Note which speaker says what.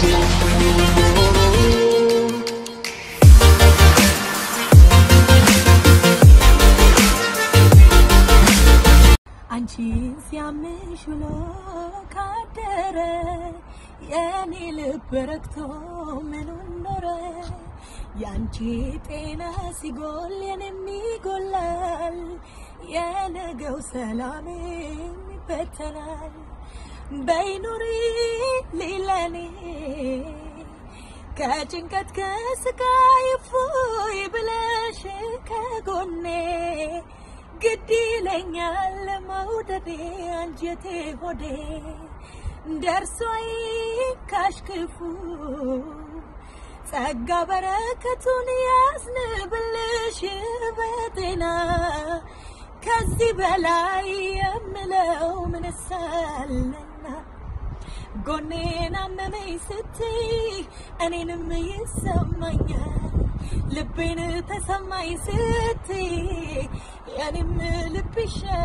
Speaker 1: አንቺን ሲያምሽ ውሎ ካደረ የኔ ልብ ረክቶ ምኑን ኖረ የአንቺ ጤና ሲጎል የኔም ይጎላል የነገው ሰላሜም ይበተናል በይኑሪ ሊለኔ ከጭንቀት ከስቃይ እፎይ ብለሽ ከጎኔ ግድ ይለኛል መውደዴ አንጀቴ ሆዴ ደርሶ ካሽክፉ ጸጋ በረከቱን ያዝንብልሽ በጤና ከዚህ በላይ የምለው ምንሳለና ጎኔን አመመኝ ስትይ እኔንም ይሰማኛል ልቤን ተሰማኝ ስትይ የኔም ልብ ይሻ